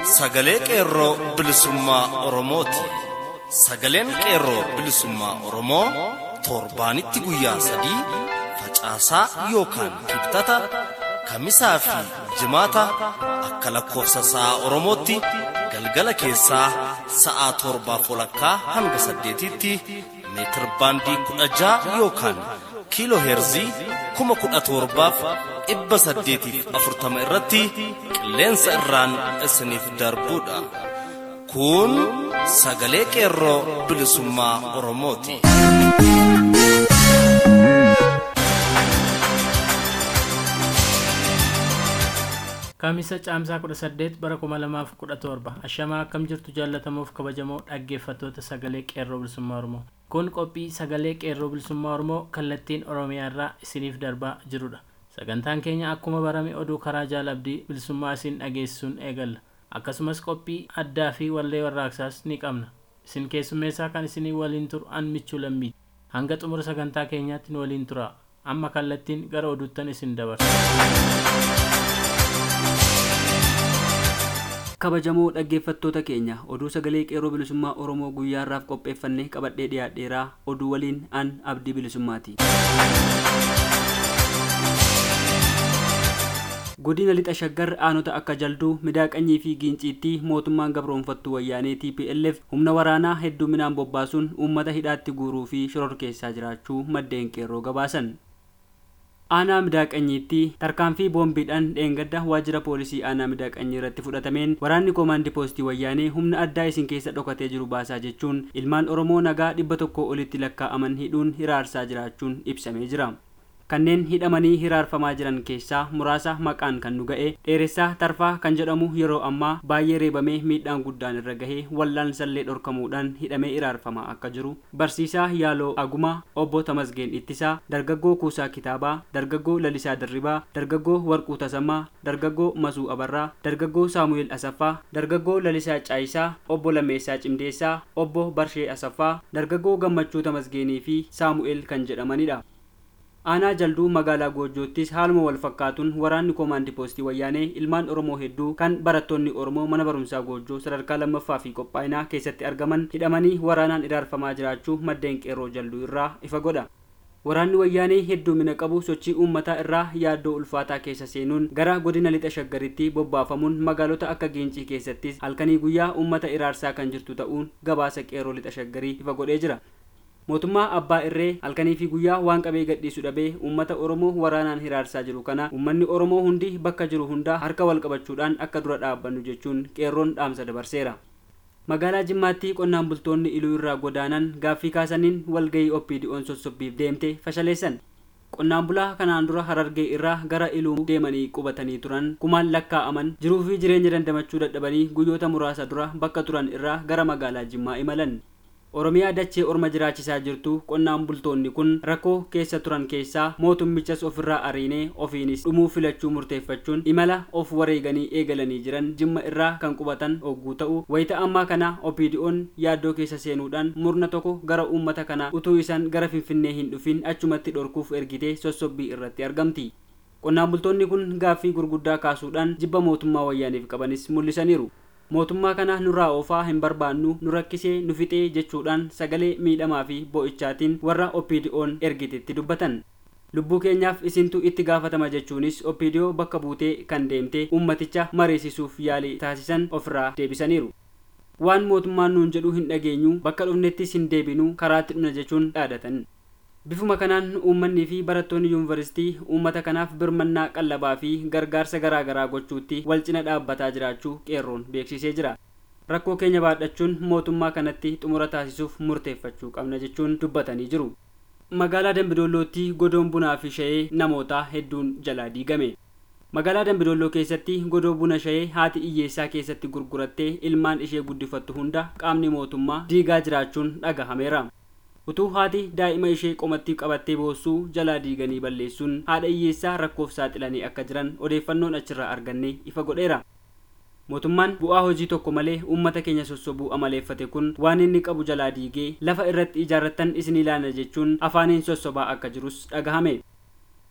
sagalee qeerroo bilisummaa Oromooti. Sagaleen qeerroo bilisummaa Oromoo torbaanitti guyyaa sadii facaasaa yookaan kibxata kamisaa fi jimaata akka lakkoofsa sa'a Oromootti galgala keessaa sa'a torbaaf walakkaa hanga saddeetitti meetir baandii kudha ja'a yookaan kiiloo heerzii kuma kudha torbaaf dhibba saddeetiif afurtama irratti qilleensa irraan isiniif darbuudha. Kun sagalee qeerroo bilisummaa Oromooti. Kaamisa caamsaa 18 bara 2017 ashamaa akkam jirtu jaallatamuuf kabajamoo dhaggeeffattoota sagalee qeerroo bilisummaa Oromoo. Kun qophii sagalee qeerroo bilisummaa Oromoo kallattiin Oromiyaa irraa isiniif darbaa jirudha. Sagantaan keenya akkuma barame oduu karaa jaalabdii bilisummaa isin dhageessisuun eegalla. Akkasumas qophii addaa fi wallee warraaqsaas ni qabna. Isin keessummeessaa kan isinii waliin turu an michuu lammii. Hanga xumura sagantaa keenyaatti nu waliin tura. Amma kallattiin gara oduuttan isin dabarsa. kabajamoo dhaggeeffattoota keenya oduu sagalee qeerroo bilisummaa oromoo guyyaa irraaf qopheeffannee qabadhee dhiyaadheeraa oduu waliin an abdii bilisummaati godina lixa shaggar aanota akka jalduu midaaqanyii fi giinciitti mootummaan gabroonfattuu wayyaanee tplf humna waraanaa hedduminaan bobbaasuun uummata hidhaatti guuruu fi shororkeessaa jiraachuu maddeen qeerroo gabaasan aanaa midaaqanyiitti tarkaanfii boombiidhaan dheengadda waajjira poolisii aanaa midaaqanyii irratti fudhatameen waraanni koomaandii poostii wayyaanee humna addaa isin keessa dhokatee jiru baasaa jechuun ilmaan oromoo nagaa dhibba tokko olitti lakkaa'aman hidhuun hiraarsaa jiraachuun ibsamee jira kanneen hidhamanii hiraarfamaa jiran keessaa muraasa maqaan kan nu ga'e dheeressaa tarfaa kan jedhamu yeroo ammaa baay'ee reebamee miidhaan guddaan irra gahee wallaalsallee dhorkamuudhaan hidhamee hiraarfamaa akka jiru barsiisaa yaaloo agumaa obbo tamasgeen ittisaa dargaggoo kuusaa kitaabaa dargaggoo lalisaa dirribaa dargaggoo warquu tasammaa dargaggoo masuu abarraa dargaggoo saamu'eel asaffaa dargaggoo lalisaa caayisaa obbo lameessaa cimdeessaa obbo barshee asaffaa dargaggoo gammachuu tamasgeenii fi saamu'eel kan jedhamanidha aanaa jalduu magaalaa goojjoottis haaluma wal fakkaatuun waraanni koomaandii poostii wayyaanee ilmaan oromoo hedduu kan barattoonni oromoo mana barumsaa goojjoo sadarkaa lammaffaa fi qophaa'inaa keessatti argaman hidhamanii waraanaan iraarfamaa jiraachuu maddeen qeerroo jalduu irraa ifa godha waraanni wayyaanee hedduumina qabu sochii uummataa irraa yaaddoo ulfaataa keessa seenuun gara godina lixa shaggaritti bobbaafamuun magaalota akka giincii keessattis halkanii guyyaa uummata iraarsaa kan jirtu ta'uun gabaasa qeerroo lixa shaggarii ifa godhee jira mootummaa abbaa irree halkanii fi guyyaa waan qabee gadhiisu dhabee uummata oromoo waraanaan hiraarsaa jiru kana uummanni oromoo hundi bakka jiru hundaa harka wal qabachuudhaan akka dura dhaabbannu jechuun qeerroon dhaamsa dabarseera magaalaa jimmaatti qonnaan bultoonni iluu irraa godaanan gaaffii kaasaniin walgayii oppiidi'oon sossobbiif deemte fashaleessan qonnaan bulaa kanaan dura harargee irraa gara iluu deemanii qubatanii turan kumaan lakkaa'aman jiruu fi jireenya dandamachuu dadhabanii guyyoota muraasa dura bakka turan irraa gara magaalaa jimmaa imalan oromiyaa dachee orma jiraachisaa jirtu qonnaan bultoonni kun rakkoo keessa turan keessaa mootummichas ofirraa ariinee ofiinis dhumuu filachuu murteeffachuun imala of wareeganii eegalanii jiran jimma irraa kan qubatan ogguu ta'u wayita ammaa kana opiidi'oon yaaddoo keessa seenuudhaan murna tokko gara uummata kana utuu isaan gara finfinnee hin dhufin achumatti dhorkuuf ergitee sossobbii irratti argamti qonnaan bultoonni kun gaaffii gurguddaa kaasuudhaan jibba mootummaa wayyaaniif qabanis mul'isaniiru mootummaa kana nurraa oofaa hin barbaannu nu rakkisee nu fixee jechuudhaan sagalee miidhamaa fi boo'ichaatiin warra oppiidi'oon ergitetti dubbatan lubbuu keenyaaf isintu itti gaafatama jechuunis oppiidiyoo bakka buutee kan deemte ummaticha mariisisuuf yaalii taasisan ofirraa deebisaniiru waan mootummaan nuun jedhu hin dhageenyu bakka dhufnettis hin deebinu karaatti dhuna jechuun dhaadatan bifuma kanaan uummanni fi barattoonni yuunivarsiitii uummata kanaaf birmannaa qallabaa fi gargaarsa garaagaraa gochuutti wal cina dhaabbataa jiraachuu qeerroon beeksisee jira rakkoo keenya baadhachuun mootummaa kanatti xumura taasisuuf murteeffachuu qabna jechuun dubbatanii jiru magaalaa dambidollootti godoon bunaa fi shayee namootaa hedduun jalaa diigame magaalaa dambidolloo keessatti godoo buna shayee haati iyyeessaa keessatti gurgurattee ilmaan ishee guddifattu hunda qaamni mootummaa diigaa jiraachuun dhagahameera utuu haati daa'ima ishee qomatti qabattee boossuu jalaa diiganii balleessuun haadha hiyyeessaa rakkoof saaxilanii akka jiran odeeffannoon achirraa arganne ifa godheera mootummaan bu'aa hojii tokko malee uummata keenya sossobuu amaleeffate kun waan inni qabu jalaa diigee lafa irratti ijaarrattan isin ilaana jechuun afaaniin sossobaa akka jirus dhagahame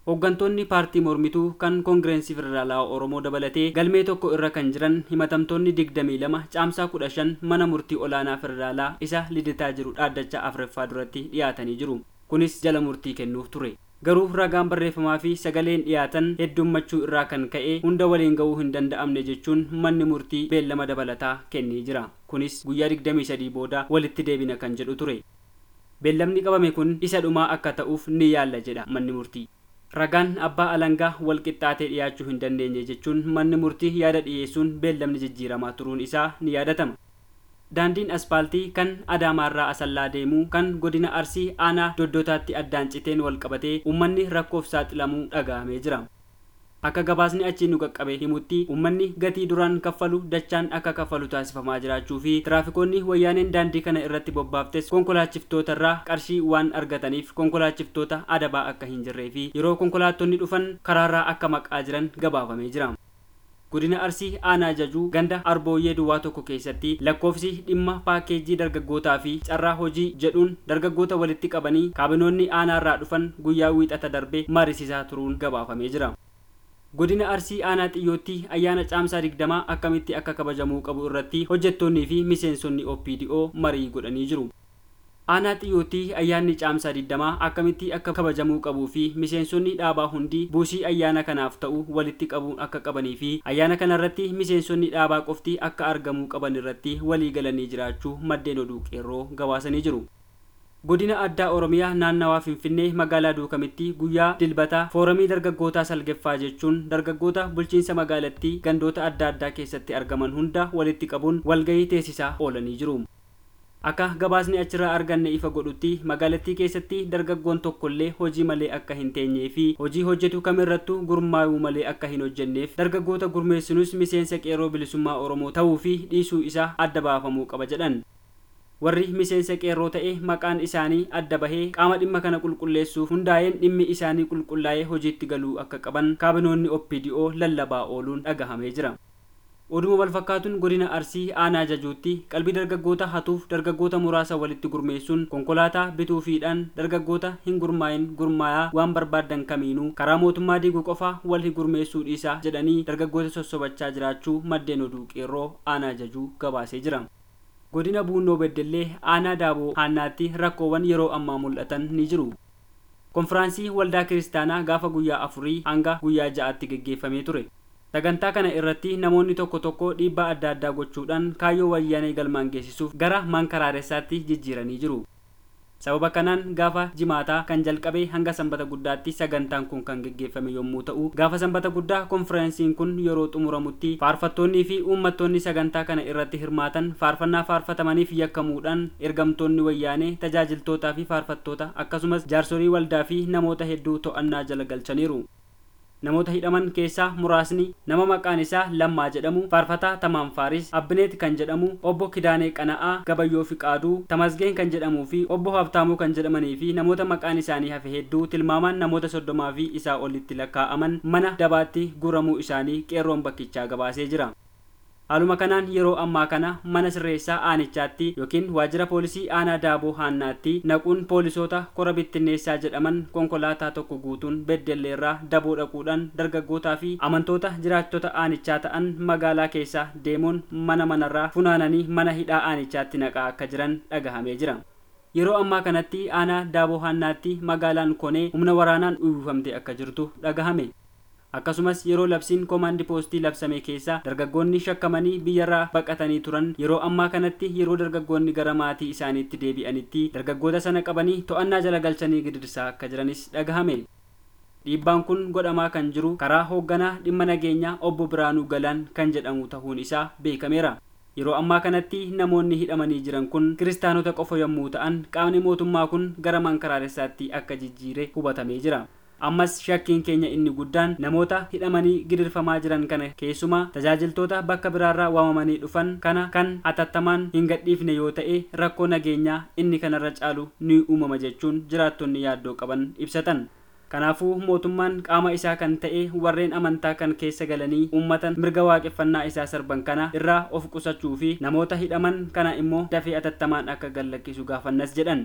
Hooggantoonni paartii mormituu kan koongireensii federaalaa Oromoo dabalatee galmee tokko irra kan jiran himatamtoonni 22 caamsaa 15 mana murtii olaanaa federaalaa isa lidataa jiru dhaaddachaa afuraffaa duratti dhiyaatanii jiru. Kunis jala murtii kennuuf ture. Garuu ragaan barreeffamaa fi sagaleen dhiyaatan heddummachuu irraa kan ka'e hunda waliin ga'uu hin danda'amne jechuun manni murtii beellama dabalataa kennee jira. Kunis guyyaa 23 booda walitti deebina kan jedhu ture. Beellamni qabame kun isa dhumaa akka ta'uuf ni yaalla jedha manni murtii. Ragaan abbaa alangaa wal qixxaatee dhiyaachuu hin dandeenye jechuun manni murtii yaada dhiyeessuun beellamni jijjiiramaa turuun isaa ni yaadatama. Daandiin aspaaltii kan Adaamaarraa Asallaa deemuu kan godina Arsii aanaa doddotaatti addaan citeen wal qabatee uummanni rakkoof saaxilamuu dhaga'amee jira. Akka gabaasni achi nu qaqqabe himutti uummanni gatii duraan kaffalu dachaan akka kaffalu taasifamaa jiraachuu fi tiraafikoonni wayyaaneen daandii kana irratti bobbaaftes konkolaachiftoota irraa qarshii waan argataniif konkolaachiftoota adabaa akka hin jirree fi yeroo konkolaattonni dhufan karaarraa akka maqaa jiran gabaafamee jira. Godina Arsii aanaa jajuu ganda arbooyyee duwwaa tokko keessatti lakkoofsi dhimma paakeejii dargaggootaa fi carraa hojii jedhuun dargaggoota walitti qabanii kaabinoonni aanaarraa dhufan guyyaa wiixata darbe marisiisaa turuun gabaafamee jira. Godina Arsii aanaa xiyyootti ayyaana caamsaa digdamaa akkamitti akka kabajamuu qabu irratti hojjettoonnii fi miseensonni OPDO marii godhanii jiru. Aanaa xiyyootti ayyaanni caamsaa digdamaa akkamitti akka kabajamuu qabuu fi miseensonni dhaabaa hundi buusii ayyaana kanaaf ta'u walitti qabuun akka qabanii fi ayyaana kanarratti miseensonni dhaabaa qofti akka argamuu qaban irratti walii galanii jiraachuu maddeen oduu qeerroo gabaasanii jiru. Godina addaa Oromiyaa naannawaa Finfinnee magaalaa Duukamitti guyyaa dilbataa foorumii dargaggootaa salgeffaa jechuun dargaggoota bulchiinsa magaalattii gandoota adda addaa keessatti argaman hunda walitti qabuun walgahii teessisaa oolanii jiru. Akka gabaasni achirraa arganne ifa godhutti magaalattii keessatti dargaggoon tokkollee hojii malee akka hin teenyee fi hojii hojjetu kamirrattuu gurmaa'uu malee akka hin hojjenneef dargaggoota gurmeessinus miseensa qeerroo bilisummaa Oromoo ta'uu fi dhiisuu isaa adda baafamuu qaba jedhan. warri miseensa qeerroo ta'e maqaan isaanii adda bahee qaama dhimma kana qulqulleessuuf hundaa'een dhimmi isaanii qulqullaa'ee hojiitti galuu akka qaban kaabinoonni OPDO lallabaa ooluun dhagahamee jira. Oduma wal fakkaatuun godina Arsii aanaa jajuutti qalbii dargaggoota hatuuf dargaggoota muraasa walitti gurmeessuun konkolaataa bituufiidhaan dargaggoota hin gurmaa'in gurmaayaa waan barbaaddan kamiinuu karaa mootummaa diiguu qofa wal hin gurmeessuu dhiisaa jedhanii dargaggoota sossobachaa jiraachuu maddeen oduu qeerroo aanaa jajuu gabaasee jira. godina buunoo beddellee aanaa daaboo haannaatti rakkoowwan yeroo ammaa mul'atan ni jiru. konfiraansii waldaa kiristaanaa gaafa guyyaa afurii hanga guyyaa ja'aatti geggeeffamee ture. sagantaa kana irratti namoonni tokko tokko dhiibbaa adda addaa gochuudhaan kaayyoo wayyaanee galmaan geessisuuf gara mankaraareessaatti jijjiiranii jiru. sababa kanaan gaafa jimaataa kan jalqabe hanga sanbata guddaatti sagantaan kun kan geggeeffame yommuu ta'u gaafa sanbata guddaa konfireensiin kun yeroo xumuramutti faarfattoonnii fi uummattoonni sagantaa kana irratti hirmaatan faarfannaa faarfatamaniif yakkamuudhaan ergamtoonni wayyaanee tajaajiltootaa fi faarfattoota akkasumas jaarsolii waldaa fi namoota hedduu to'annaa jala galchaniiru. namoota hidhaman keessaa muraasni nama maqaan isaa lammaa jedhamu faarfataa tamaan faaris abbineet kan jedhamu obbo kidaanee qana'aa gabayyoo fiqaaduu tamasgeen kan jedhamuu fi obbo habtaamuu kan jedhamanii fi namoota maqaan isaanii hafe hedduu tilmaamaan namoota soddomaa fi isaa olitti lakkaa'aman mana dabaatti guramuu isaanii qeerroon bakkichaa gabaasee jira. Haaluma kanaan yeroo ammaa kana mana sirreessaa aanichaatti yookiin waajjira poolisii aanaa daaboo haannaatti naquun poolisoota kora bittinneessaa jedhaman konkolaataa tokko guutuun beddelleerraa daboo dhaquudhaan dargaggootaa fi amantoota jiraattota aanichaa ta'an magaalaa keessaa deemuun mana manarraa funaananii mana hidhaa aanichaatti naqaa akka jiran dhagahamee jira. Yeroo ammaa kanatti aanaa daaboo haannaatti magaalaan konee humna waraanaan uwwifamte akka jirtu dhagahame. akkasumas yeroo labsiin koomaandi poostii labsame keessa dargaggoonni shakkamanii biyyarraa baqatanii turan yeroo ammaa kanatti yeroo dargaggoonni gara maatii isaaniitti deebi'anitti dargaggoota sana qabanii to'annaa jala galchanii gidirsaa akka jiranis dhagahame. Dhiibbaan kun godhamaa kan jiru karaa hoogganaa dhimma nageenyaa obbo Biraanuu Galaan kan jedhamu ta'uun isaa beekameera. Yeroo ammaa kanatti namoonni hidhamanii jiran kun kiristaanota qofa yommuu ta'an qaamni mootummaa kun gara mankaraareessaatti akka jijjiire hubatamee jira. ammas shakkiin keenya inni guddaan namoota hidhamanii gidirfamaa jiran kana keessumaa tajaajiltoota bakka biraarraa waamamanii dhufan kana kan atattamaan hin gadhiifne yoo ta'e rakkoo nageenyaa inni kanarra caalu ni uumama jechuun jiraattonni yaaddoo qaban ibsatan. Kanaafuu mootummaan qaama isaa kan ta'e warreen amantaa kan keessa galanii uummatan mirga waaqeffannaa isaa sarban kana irraa of qusachuu fi namoota hidhaman kana immoo dafee atattamaan akka gallakkisu gaafannas jedhan.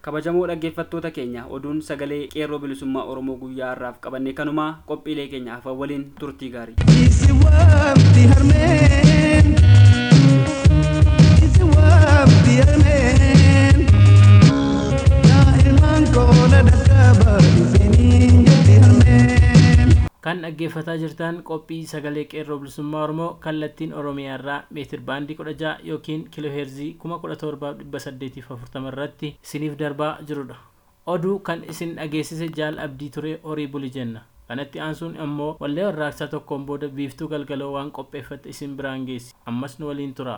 kabajamoo dhaggeeffattoota keenya oduun sagalee qeerroo bilisummaa oromoo guyyaa har'aaf qabanne kanumaa qophiilee keenya hafan waliin turtii gaarii Isi waqti harmeen Isi waqti harmeen Yaa ilmaan koola dhaqqaba Isiniin jetti harmeen kan dhaggeeffataa jirtan qophii sagalee qeerroo bilisummaa oromoo kallattiin oromiyaa irraa meetir baandii 16 yookiin kiiloo heerzii 17840 irratti isiniif darbaa jirudha oduu kan isin dhageessise jaal abdii ture horii buli jenna kanatti aansuun ammoo wallee warraaqsaa tokkoon booda biiftuu galgaloo waan qopheeffatte isin biraan geessi ammas nu waliin tura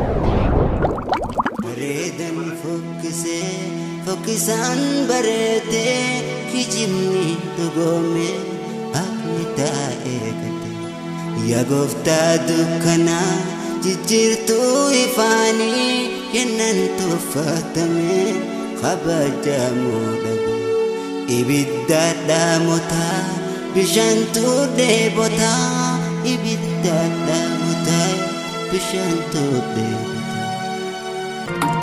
bareedan fokkisee fokkisaan bareedee kijibni dhugoome akni taa'ee gade yaa gooftaa dukkanaa jijjiirtuu ifaanii kennan tuffatame kabajamuu dhabe ibidda dhaamotaa bishaantuu dheebotaa ibidda dhaamotaa bishaantuu dheebotaa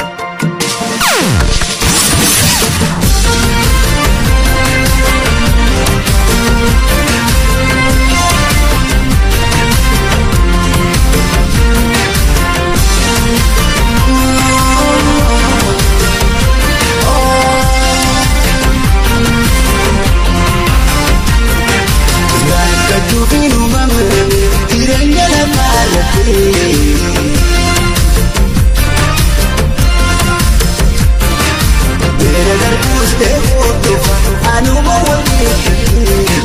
Rakkachuufiin uumama jireenya lafaa irratti. Beera darbuus deemuuf anuma waliin.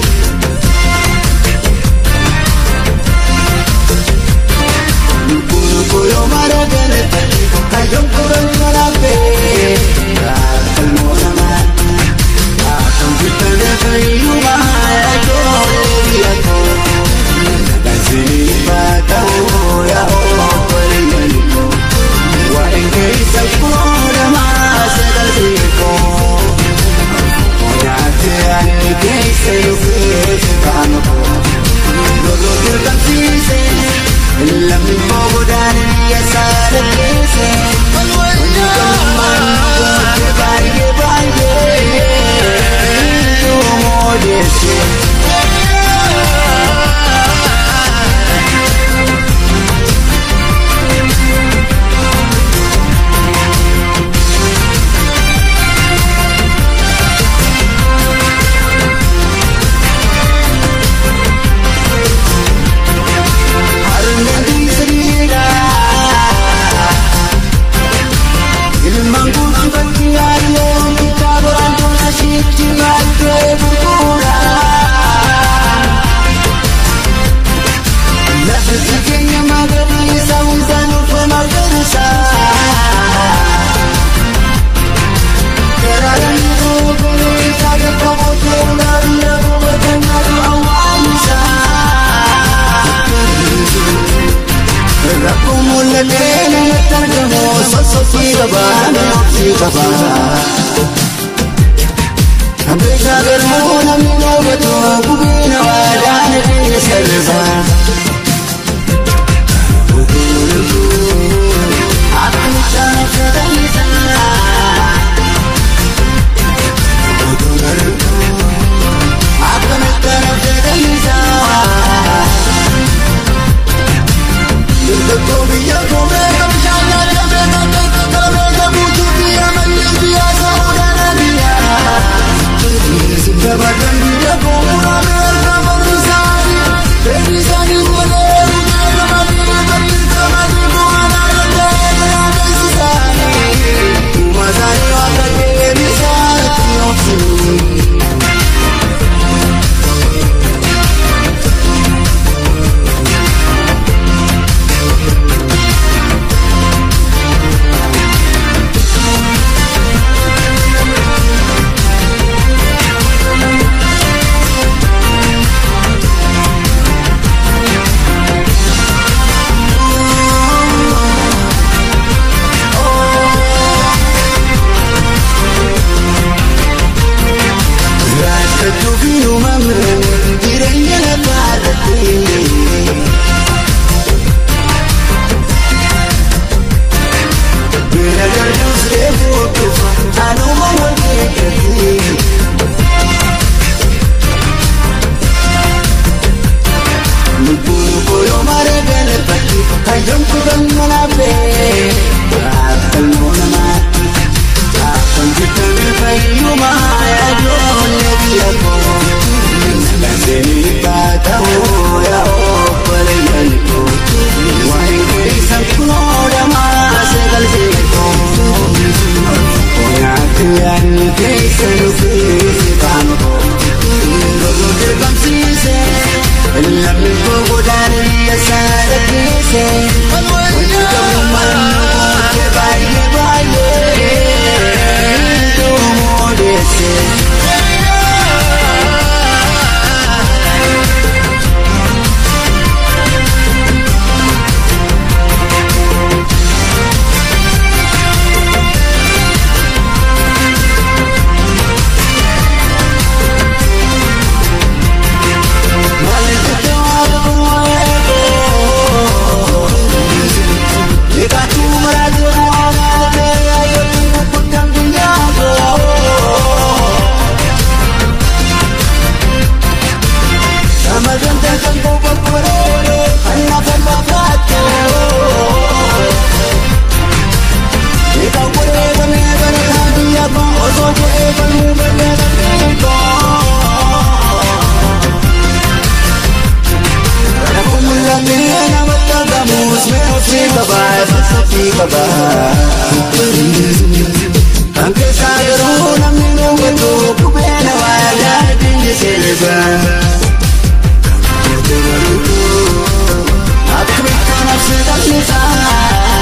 Lubbuun koyoo mara galata kayyoo koran malaabbee. Kalmoo namaa. Akam bitane fayyuma ijoollee biyya koo. Dansini baata'uu yaa'oo waliin koo. Waa'een keessa fuudhamaa sagalbii koo. Nyaate ani keessa dhufee qaama koo. Loloo dirqamsiise lammi koo godaanee yasaala keesse. Wanni gammaan goote baay'ee baay'ee. Yoo deesse. Ilmaan guutuu bakki yaaduu bittaa boraan tola shiitti baatee gurgura. Lafa keenya magariisa hundaan uffata magariisa. Garaaraan yeroo kunuunsa gagga bootee ulaabii yeroo bakka awwaalisa. Rakkoo mul'atee namatti argamu sosochii qabaa namatti qabaa. Ambeeshaa galmoo namni noobatu gubii nawaadhaan keessa lafaa. Akka mucaan fedhannisaa. Akka mucaan fedhannisaa. Tokko biyya koomee kabishaan yaadamee tokko kabee gabuutuu biyya manneen biyya samuudhaan biyya. Dabarran biyya koomuraalee argaman isaanii fedhi isaanii malee biyya gamanii bakki gamanii bu'aanaa danda'ee garaagarsi isaanii. Uuma isaanii waan deebisaa itti oofsanii. baay'ee sochii qaba. Kan keessaa garuu namni nuungatu qubeena waa yaadinni sirba. Akkamitti nafsi qallisaa.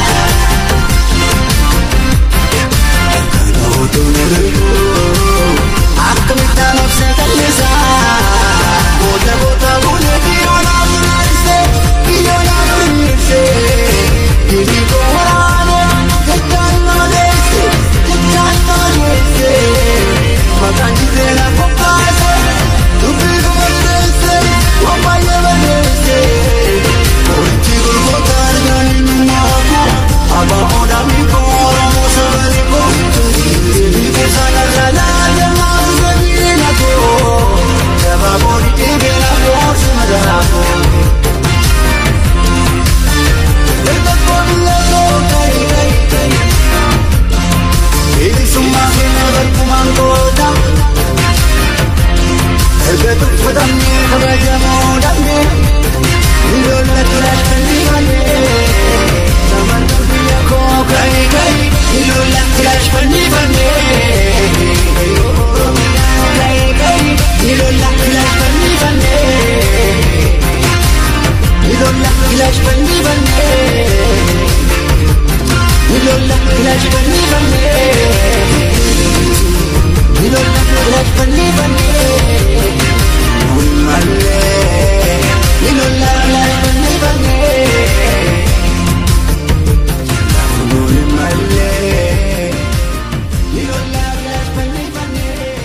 Kana otoo na danda'u. Akkamitti nafsi qallisaa. Boota boota boota biyyoolaa bineensee biyyoolaa bineensee. Biyyi koo waraanee jechaan nama deesse jechaan nama deesse. Maqaan jibee na qophaase dubbii koo balleesse waan baay'ee balleesse. Qorichi gurgurtaan gaanii nyaako abbaa odaa miikoo oromoo sabani koo. Biyyi koo sadarkaa laajamaa bifa na koo. Jabaa boodi dhibee na koo simadaraa koo. Flash, bunny, bunny. Nilola, flash, bunny, bunny. Nilola, flash, bunny, bunny. Ulmalle. Nilola, flash, bunny, bunny. Ulmalle. Nilola, flash, bunny, bunny.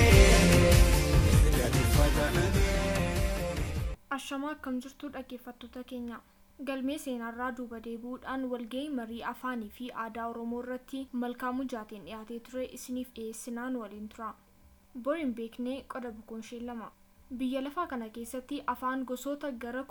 Ashamaa akkam jirtu dhaggeeffattoota keenya. Galmee seenaarraa duuba deebi'uudhaan walgahii marii afaanii fi aadaa Oromoo irratti malkaamuu jaateen dhiyaatee ture isiniif dhiyeessinaan waliin tura. Bor hin beeknee qoda bukoonshee lama. Biyya lafaa kana keessatti afaan gosoota gara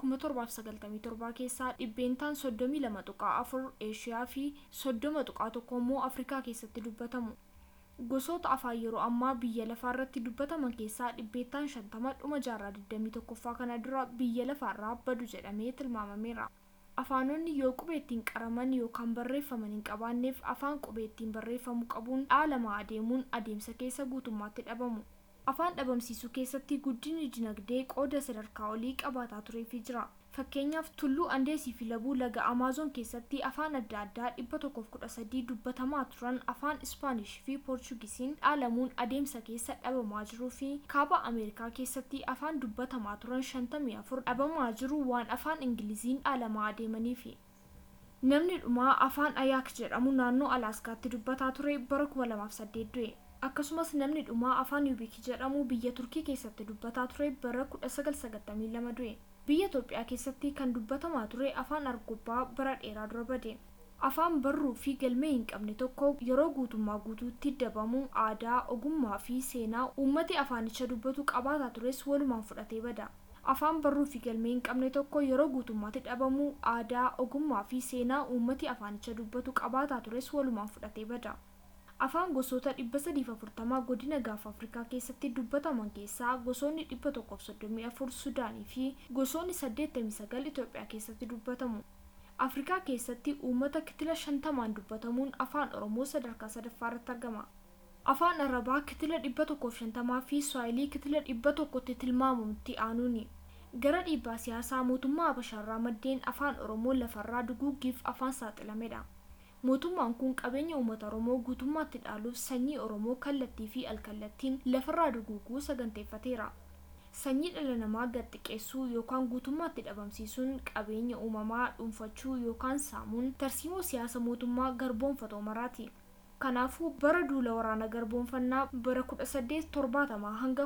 1797 keessaa dhibbeentaan 32 tuqaa 4 Eeshiyaa fi 30 tuqaa tokko immoo Afrikaa keessatti dubbatamu. Gosoota afaan yeroo ammaa biyya lafaa irratti dubbataman keessaa dhibbeentaan 50 dhuma jaarraa 21ffaa kana dura biyya lafaarraa badu jedhamee tilmaamameera. Afaanonni yoo qubee ittiin qaraman yookaan barreeffaman hin qabaanneef afaan qubee ittiin barreeffamu qabuun dhaalamaa adeemuun adeemsa keessa guutummaatti dhabamu. Afaan dhabamsiisuu keessatti guddinni dinagdee qooda sadarkaa olii qabaataa tureefii jira. Fakkeenyaaf tulluu Andeesii fi Labuu laga Amaazoon keessatti afaan adda addaa 113 dubbatamaa turan afaan Ispaanish fi Poorchugisiin dhaalamuun adeemsa keessa dhabamaa jiruu fi kaaba Ameerikaa keessatti afaan dubbatamaa turan 54 dhabamaa jiru waan afaan Ingiliziin dhaalamaa adeemaniifi. Namni dhumaa afaan Ayaak jedhamu naannoo Alaaskaatti dubbataa ture bara 2008 du'e. Akkasumas namni dhumaa afaan Yubiik jedhamu biyya Turkii keessatti dubbataa ture bara 1992 du'e. Biyya Itoophiyaa keessatti kan dubbatamaa ture afaan Argobbaa bara dheeraa dura bade. Afaan barruu fi galmee hin qabne tokko yeroo guutummaa guutuutti dabamu aadaa, ogummaa fi seenaa uummati afaanicha dubbatu qabaataa tures walumaan fudhatee bada. Afaan barruu fi galmee hin qabne tokko yeroo guutummaatti dhabamu aadaa, ogummaa fi seenaa uummati afaanicha dubbatu qabaataa tures walumaan fudhatee bada. Afaan gosoota 340 godina gaafa Afrikaa keessatti dubbataman keessaa gosoonni 134 Sudaanii fi gosoonni 89 Itoophiyaa keessatti dubbatamu. Afrikaa keessatti uummata kitila 50 dubbatamuun afaan Oromoo sadarkaa sadaffaa irratti argama. Afaan Arabaa kitila 150 fi Swahilii kitila 100tti tilmaamamutti aanuuni. Gara dhiibbaa siyaasaa mootummaa Habashaarraa maddeen afaan Oromoo lafarraa duguuggiif afaan saaxilamedha. mootummaan kun qabeenya uummata oromoo guutummaatti dhaaluuf sanyii oromoo kallattii fi alkallattiin lafarraa duguuguu saganteeffateera sanyii dhala namaa gad xiqqeessuu yookaan guutummaatti dhabamsiisuun qabeenya uumamaa dhuunfachuu yookaan saamuun tarsiimoo siyaasa mootummaa garboonfatoo maraati kanaafuu bara duula waraana garboonfannaa bara 1870 hanga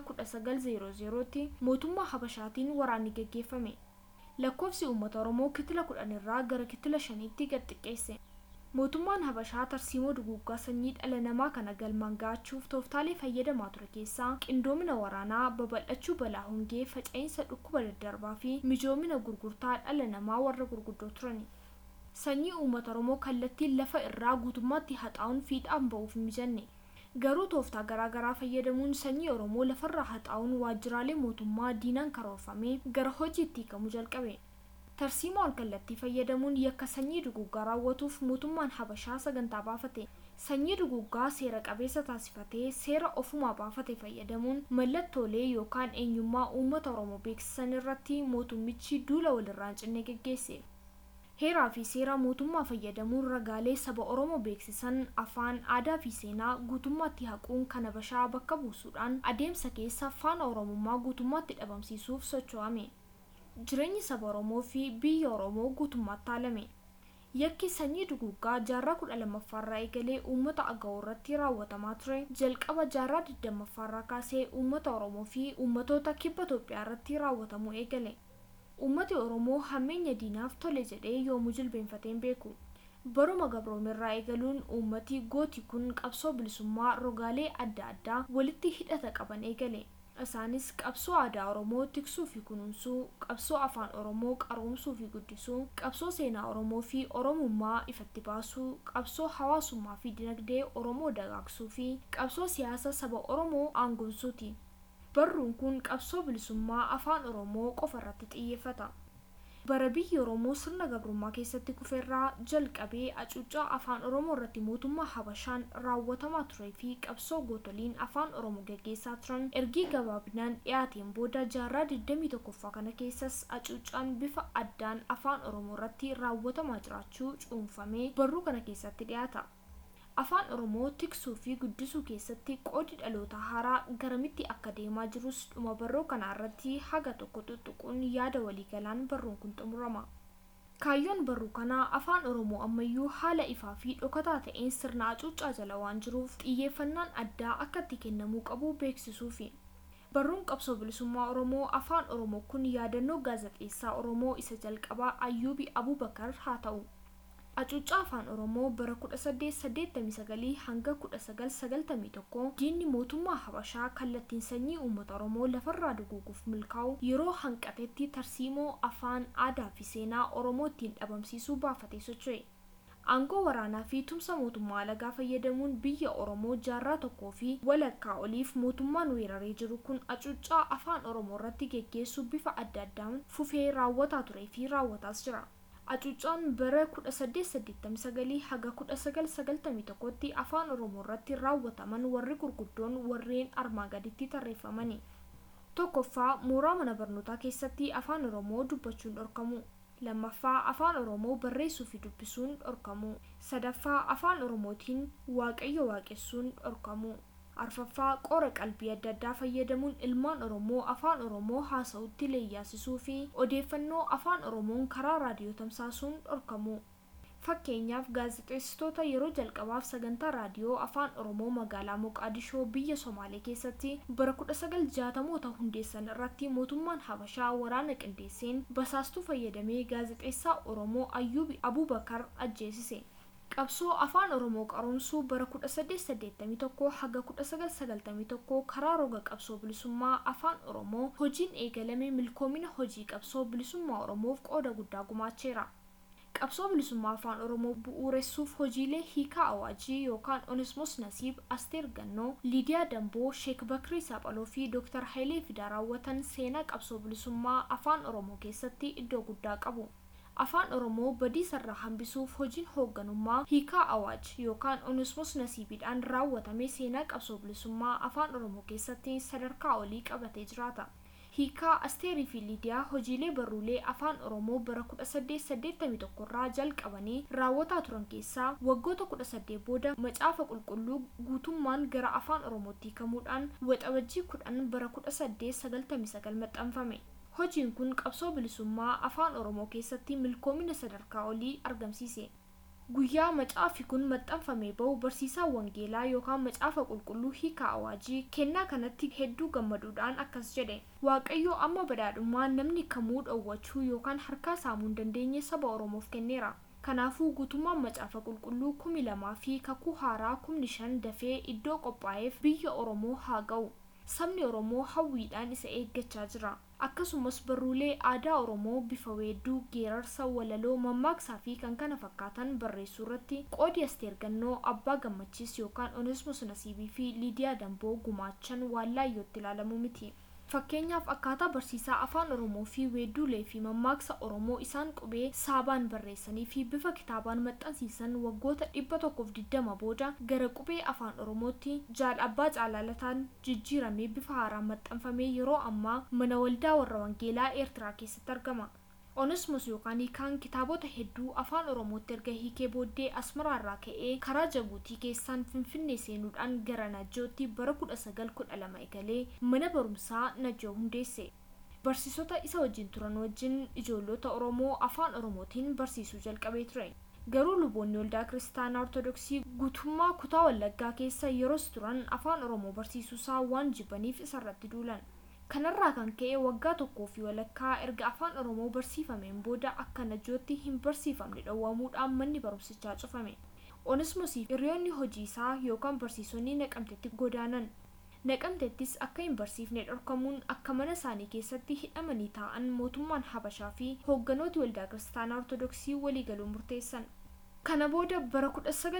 1900tti mootummaa habashaatiin waraanni geggeeffame lakkoofsi uummata oromoo kitila kudhan irraa gara kitila shaniitti gad xiqqeesse mootummaan habashaa tarsiimoo duguuggaa sanyii dhala namaa kana galmaan ga'achuuf tooftaalee fayyadamaa ture keessaa qindoomina waraanaa babal'achuu balaa hongee faca'insa dhukkuba daddarbaa fi mijoomina gurgurtaa dhala namaa warra gurguddoo turani sanyii uummata oromoo kallattiin lafa irraa guutummaatti haxaa'uun fiixaan ba'uuf hin mijanne garuu tooftaa garaagaraa fayyadamuun sanyii oromoo lafarraa haxaa'uun waajjiraalee mootummaa diinaan karoorfamee gara hojiitti hiikamuu jalqabe tarsiimoo alkallattii fayyadamuun yakka sanyii duguggaa raawwatuuf mootummaan habashaa sagantaa baafate sanyii duguggaa seera qabeessa taasifatee seera ofumaa baafate fayyadamuun mallattoolee yookaan eenyummaa uummata oromoo beeksisan irratti mootummichi duula walirraa hin cinne geggeesse heeraa fi seera mootummaa fayyadamuun ragaalee saba oromoo beeksisan afaan aadaa fi seenaa guutummaatti haquun kan habashaa bakka buusuudhaan adeemsa keessa faana oromummaa guutummaatti dhabamsiisuuf socho'ame jireenyi saba oromoo fi biyya oromoo guutummaatti haalame yakki sanyii duguggaa jaarraa kudha lammaffaarraa eegalee uummata aga'oo irratti raawwatamaa ture jalqaba jaarraa digdammaffaarraa kaasee uummata oromoo fi uummatoota kibba itoophiyaa irratti raawwatamuu eegale uummati oromoo hammeenya diinaaf tole jedhee yoomuu jilbeenfateen beeku baruma gabroomirraa eegaluun uummati gooti kun qabsoo bilisummaa rogaalee adda addaa walitti hidhata qaban eegale isaanis qabsoo aadaa oromoo tiksuu fi kunuunsuu qabsoo afaan oromoo qaroomsuu fi guddisuu qabsoo seenaa oromoo fi oromummaa ifatti baasuu qabsoo hawaasummaa fi dinagdee oromoo dagaagsuu fi qabsoo siyaasa saba oromoo aangoomsuuti barruun kun qabsoo bilisummaa afaan oromoo qofa irratti xiyyeeffata bara biyyi oromoo sirna gabrummaa keessatti kufeerraa jalqabee acuuccaa afaan oromoo irratti mootummaa habashaan raawwatamaa turee fi qabsoo gootoliin afaan oromoo gaggeessaa turan ergii gabaabinaan dhiyaateen booda jaarraa 21ffaa kana keessas acuuccaan bifa addaan afaan oromoo irratti raawwatamaa jiraachuu cuunfamee barruu kana keessatti dhiyaata afaan oromoo tiksuu fi guddisuu keessatti qoodi dhaloota haaraa garamitti akka deemaa jirus dhuma barruu kana irratti haga tokko tuttuquun yaada waliigalaan barruun kun xumurama kaayyoon barruu kanaa afaan oromoo ammayyuu haala ifaa fi dhokataa ta'een sirna acuuccaa jala waan jiruuf xiyyeeffannaan addaa akka itti kennamuu qabu beeksisuufi barruun qabsoo bilisummaa oromoo afaan oromoo kun yaadannoo gaazexeessaa oromoo isa jalqabaa ayyuubi abubakar haa ta'u acuuccaa afaan oromoo bara 1889 hanga 1991 diinni mootummaa habashaa kallattiin sanyii uummata oromoo lafarraa duguuguuf milkaa'u yeroo hanqatetti tarsiimoo afaan aadaa fi seenaa oromoo ittiin dhabamsiisuu baafatee socho'e aangoo waraanaa fi tumsa mootummaa alagaa fayyadamuun biyya oromoo jaarraa tokkoo fi walakkaa oliif mootummaan weeraree jiru kun acuuccaa afaan oromoo irratti geggeessuu bifa adda addaan fufee raawwataa turee fi raawwataas jira acuuccaan bara 1889 haga 1991tti afaan oromoo irratti raawwataman warri gurguddoon warreen armaa gaditti tarreeffamani tokkoffaa mooraa mana barnootaa keessatti afaan oromoo dubbachuun dhorkamu lammaffaa afaan oromoo barreessuu fi dubbisuun dhorkamu sadaffaa afaan oromootiin waaqayyo waaqessuun dhorkamu arfaffaa qora qalbii adda addaa fayyadamuun ilmaan oromoo afaan oromoo haasa'utti leeyyaasisuu fi odeeffannoo afaan oromoon karaa raadiyoo tamsaasuun dhorkamu fakkeenyaaf gaazexeessitoota yeroo jalqabaaf sagantaa raadiyoo afaan oromoo magaalaa moqaadishoo biyya somaalee keessatti bara 1960moota hundeessan irratti mootummaan habashaa waraana qindeesseen basaastuu fayyadamee gaazexeessaa oromoo ayyuubi abubakar ajjeesise qabsoo afaan oromoo qaroomsuu bara 1881 haga 1991 karaa roga qabsoo bilisummaa afaan oromoo hojiin eegalame milkoomina hojii qabsoo bilisummaa oromoof qooda guddaa gumaacheera qabsoo bilisummaa afaan oromoo bu'uuressuuf hojiilee hiikaa awaajii yookaan onesmos nasiib asteer gannoo liidiyaa damboo sheek bakrii saaphaloo fi dooktar hayilee fidaa raawwatan seenaa qabsoo bilisummaa afaan oromoo keessatti iddoo guddaa qabu afaan oromoo badiisarraa hambisuuf hojiin hoogganummaa hiikaa awaaj yookaan onesmos nasiibidhaan raawwatame seenaa qabsoo bilisummaa afaan oromoo keessatti sadarkaa olii qabatee jiraata hiikaa asteerii fi liidiyaa hojiilee barruulee afaan oromoo bara 1881 irraa jalqabanii raawwataa turan keessaa waggoota 18 booda macaafa qulqulluu guutummaan gara afaan oromootti hiikamuudhaan waxabajjii 10 bara 1899 maxxanfame hojiin kun qabsoo bilisummaa afaan oromoo keessatti milkoomina sadarkaa olii argamsiise guyyaa macaafi kun maxxanfamee bahu barsiisaa wangeelaa yookaan macaafa qulqulluu hiikaa awaajii kennaa kanatti hedduu gammaduudhaan akkas jedhe waaqayyo amma badhaadhummaa namni kamuu dhowwachuu yookaan harkaa saamuu hin dandeenye saba oromoof kenneera kanaafuu guutummaan macaafa qulqulluu kumi lamaa fi kakuu haaraa kumni shan dafee iddoo qophaa'eef biyya oromoo haa ga'u sabni oromoo hawwiidhaan isa eeggachaa jira akkasumas barruulee aadaa oromoo bifa weedduu geerarsa walaloo mammaaksaa fi kan kana fakkaatan barreessuu irratti qoodi asteer gannoo abbaa gammachiis yookaan onesmos nasiibii fi liidiyaa damboo gumaachan waan laayyootti ilaalamu miti fakkeenyaaf akkaataa barsiisaa afaan oromoo fi weedduulee fi mammaaksa oromoo isaan qubee saabaan barreessanii fi bifa kitaabaan maxxansiisan waggoota dhibba tokkoof digdama booda gara qubee afaan oromootti jaal abbaa caalaalataan jijjiiramee bifa haaraan maxxanfamee yeroo ammaa mana waldaa warra wangeelaa eertiraa keessatti argama onesmus yookaan hiikaan kitaabota hedduu afaan oromootti erga hiikee booddee asmaraarraa ka'ee karaa jabuutii keessaan finfinnee seenuudhaan gara najjootti bara 1912 egalee mana barumsaa najjoo hundeesse barsiisota isa wajjin turan wajjin ijoollota oromoo afaan oromootiin barsiisuu jalqabee ture garuu luboonni waldaa kiristaanaa ortodoksii guutummaa kutaa wallaggaa keessa yeroos turan afaan oromoo barsiisuusaa waan jibbaniif isarratti duulan kanarraa kan ka'e waggaa tokkoo fi walakkaa erga afaan oromoo barsiifameen booda akka najjootti hin barsiifamne dhowwamuudhaan manni barumsichaa cufame onesmosii hiriyoonni hojii isaa yookaan barsiisonni naqamtetti godaanan naqamtettis akka hin barsiifne dhorkamuun akka mana isaanii keessatti hidhamanii taa'an mootummaan habashaa fi hoogganooti waldaa kiristaanaa ortodoksii waliigaluun murteessan kana booda bara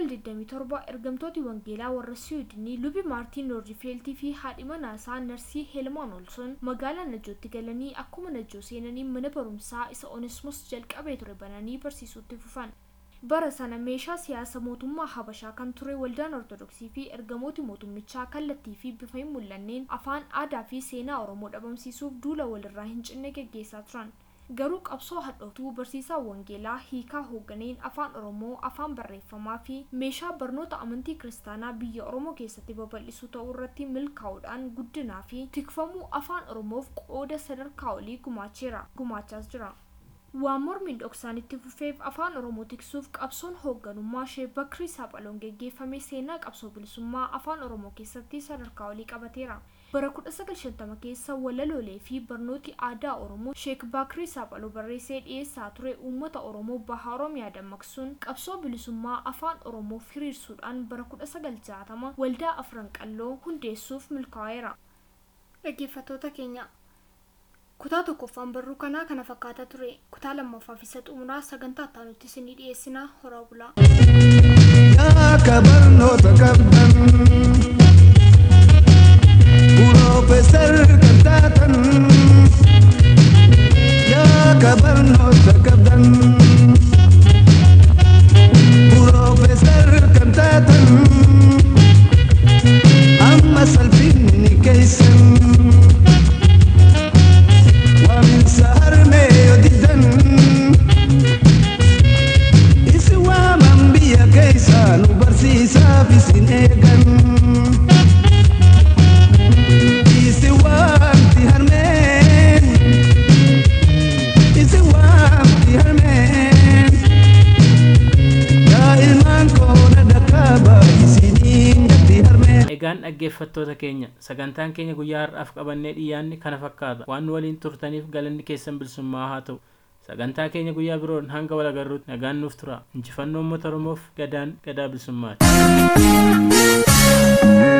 1927 ergamtooti wangeelaa warra siwiidinii lubi maartiin noordifeltii fi haadhi manaasaa narsii heelmaan olson magaalaa najjootti galanii akkuma najjoo seenanii mana barumsaa isa onesmos jalqabee ture bananii barsiisuutti fufan bara sana meeshaa siyaasa mootummaa habashaa kan ture waldaan ortodoksii fi ergamooti mootummichaa kallattii fi bifa hin mul'anneen afaan aadaa fi seenaa oromoo dhabamsiisuuf duula walirraa hin cinne geggeessaa turan garuu qabsoo hadhootuu barsiisaa wangeelaa hiikaa hoogganeen afaan oromoo afaan barreeffamaa fi meeshaa barnoota amantii kiristaanaa biyya oromoo keessatti babal'isuu ta'uu irratti milkaa'uudhaan guddinaa fi tikfamuu afaan oromoof qooda sadarkaa olii gumaacheera gumaachaas jira waan mormiin dhoksaan itti fufeef afaan oromoo tiksuuf qabsoon hoogganummaa ishee bakrii saaphaloon geggeeffame seenaa qabsoo bilisummaa afaan oromoo keessatti sadarkaa olii qabateera bara 1950 keessa walaloolee fi barnooti aadaa oromoo sheek baakirii saaphaloo barreessee dhiyeessaa ture uummata oromoo baha oromiyaa dammaqsuun qabsoo bilisummaa afaan oromoo firiirsuudhaan bara 1960 waldaa afran qalloo hundeessuuf milkaa'eera dhaggeeffattoota keenya kutaa tokkoffaan barruu kanaa kana fakkaata ture kutaa lammaffaaf isa xumuraa sagantaa ittaanutti isinii dhiyeessinaa horaa bulaa yaa kabarnoota qabdan Profeesar kan taatan yaa kabarnoota qabdan Profeesar kan taatan amma salphinni keeysan waaminsa harmee yoo didan isi waaman biyya keeysa nu barsiisaaf isin eegan isi waamti harmeen isi waamti harmeen yaa ilmaan koona dhakkaaba isiniin gatti harmeen egaan dhaggeeffattoota keenya sagantaan keenya guyyaa har'aaf qabannee dhiyaanne kana fakkaata waan waliin turtaniif galanni keessan bilisummaa haa ta'u sagantaa keenya guyyaa biroon hanga wal agarruutti nagaan nuuf tura injifannoo uummata oromoof gadaan gadaa bilisummaati